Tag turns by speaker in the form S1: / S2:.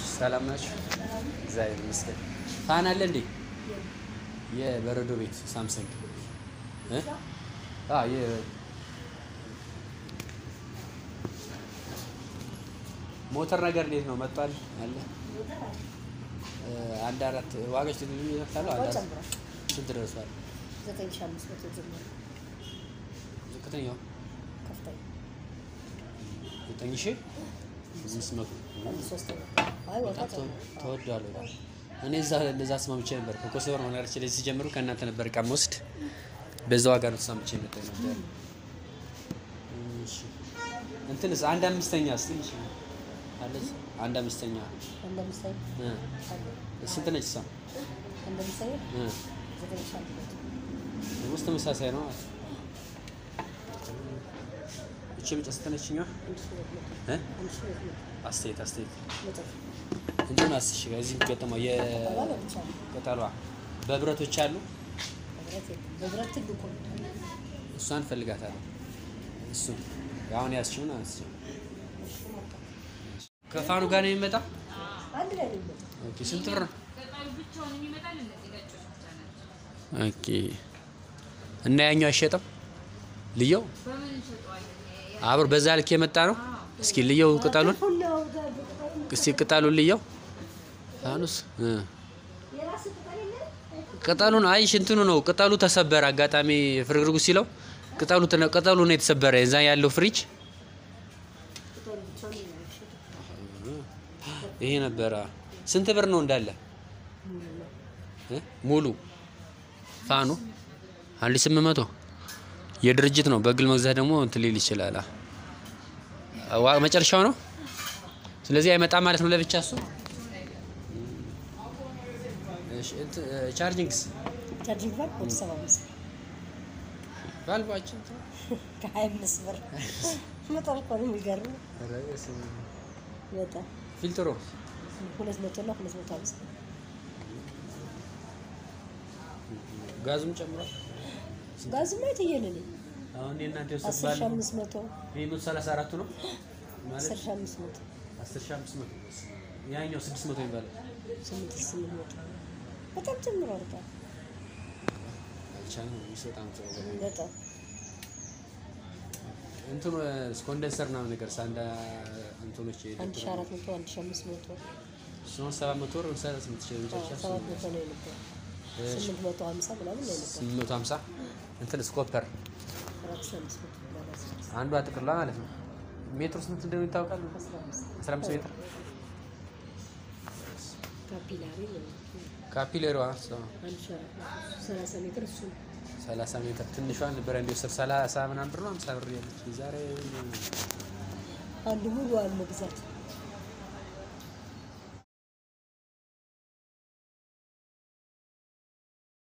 S1: ሰላም ናችሁ? እግዚአብሔር ይመስገን። ፋን አለ እንዴ? የበረዶ ቤት ሳምሰንግ እ? አ የ ሞተር ነገር እንዴት ነው መጥቷል? አለ እ፣ አንድ አራት ዋጋች ትግሉ ይነካሉ። አንድ አራት
S2: ጨምሯል።
S1: ስንት ደርሷል?
S2: ዘጠኝ ሺህ አምስት መቶ ጀምሮ
S1: ዝቅተኛው
S2: ከፍተኛ
S1: ዘጠኝ ሺህ አምስት መቶ
S2: አንድ ሶስተኛ አይ ወጣ
S1: በጣም ተወ- ተወዷል በጣም። እኔ እዛ እንደዛ ተስማምቼ ነበር ከኮሶቨር ነው ነገሮች ላይ ሲጀምሩ ከእናንተ ነበር እቃ የምወስድ በዛ ዋጋ ነው ተስማምቼ ነበር ነበር። እሺ እንትንስ አንድ አምስተኛ ስ ትንሽ አለች አንድ አምስተኛ
S2: አንድ ምሳሌ
S1: እ፣
S2: አለ
S1: ስንት ነች እሷ?
S2: አንድ ምሳሌ
S1: እ፣
S2: ዘጠኝ ሺህ አንድ መቶ
S1: ውስጥ ተመሳሳይ ነው። እቺ ብቻ ስንት ነችኛ?
S2: አንድ ሺህ ሁለት መቶ
S1: እ?
S2: አንድ ሺህ ሁለት መቶ
S1: አስተያየት አስተያየት
S2: መጠፍ
S1: እንትን አስሽ እዚህ ገጠመው
S2: ባለ ብቻ ነው
S1: የቅጠሏ በብረቶች አሉ
S2: በብረት የለም በብረት ትልቁ ነው
S1: እሷን ፈልጋታለሁ። እሱ አሁን ያስችውን አንስችው ከፋኑ ጋር ነው የሚመጣ።
S2: አንድ ላይ ነው የሚመጣው
S1: ኦኬ ስንት ብር ነው?
S3: ቅጠሉ ብቻውን የሚመጣል እነዚህ ነጮች ብቻ ናቸው።
S1: ኦኬ እና ያኛው አይሸጥም? ልየው
S3: በምን እንሸጠዋለን?
S1: አብሮ በዛ ልክ የመጣ ነው። እስኪ ልየው ቅጠሉን፣
S2: ሁላው ጋር በቅጠሉ
S1: እስኪ ቅጠሉን ልየው። ፋኑስ እ
S2: የራስ ቅጠል የለም
S1: ቅጠሉን አይሽ እንትኑ ነው ቅጠሉ ተሰበረ። አጋጣሚ ፍርግርጉ ሲለው ቅጠሉ ተነ- ቅጠሉ ነው የተሰበረ። እዛ ያለው ፍሪጅ
S2: ቅጠሉ ብቻ ነው የሚሸጠው
S1: ይሄ ነበረ። ስንት ብር ነው እንዳለ እ? ሙሉ ፋኑ አንድ ስምንት መቶ የድርጅት ነው። በግል መግዛት ደግሞ እንትን ሊል ይችላል። አ- ዋ- መጨረሻው ነው። ስለዚህ አይመጣም ማለት ነው ለብቻ እሱ። እሺ እንትን ቻርጂንግስ
S2: ቻርጂንግ ባክ ወደ ሰባ አምስት
S1: ባልባችን
S2: ከሀያ አምስት ብር በጣም እኮ ነው የሚገርም በጣም
S1: ፊልትሮ
S2: ሁለት መቶ እና ሁለት መቶ አምስት
S1: ጋዙም ጨምሯል።
S2: ጋዝማ የትየለልኝ
S1: አሁን የእናንተ
S2: አስር ሺህ
S1: ወሰባል
S2: አምስት መቶ
S1: ይሄ መቶ ሰላሳ አራቱ ነው ማለት
S2: አስር ሺህ አምስት መቶ
S1: አስር ሺህ አምስት መቶ ያኛው ስድስት መቶ የሚባለው
S2: ስምንት ሺህ ስምንት መቶ በጣም ጨምሯል። በጣም
S1: አልቻልንም። በጣም ጥሩ ነው።
S2: በጣም
S1: እንትኑ ኮንደንሰር ምናምን ነገር ሳንዳ እንትኖች
S2: አንድ ሺህ አራት መቶ አንድ ሺህ አምስት መቶ
S1: እሱን ሰባት መቶ ወር ሰላሳ ስምንት ሺህ መጨረሻ
S2: ሰባት መቶ ነው የነበረው። ስምንት መቶ ሀምሳ ምናምን ነው የነበረው።
S1: ስምንት መቶ ሀምሳ እንትን ስኮፐር
S2: አራት ሺህ አምስት መቶ ምናምን አስራ አምስት
S1: አንዷ ጥቅሏ ማለት ነው። ሜትሩ ስንት እንደሆነ ይታወቃል?
S2: አስራ አምስት
S1: አስራ አምስት ሜትር
S2: ካፒላሪ ነው
S1: ካፒሌሯ
S2: አንድ ሺህ አራት መቶ ሰላሳ ሜትር እሱ ነው።
S1: ሰላሳ ሜትር ትንሿን ነበረ እንዲወስድ ሰላሳ ምናምን ብር ነው ሀምሳ ብር ያለች ዛሬ
S2: አንድ ሙሉ አለ መግዛት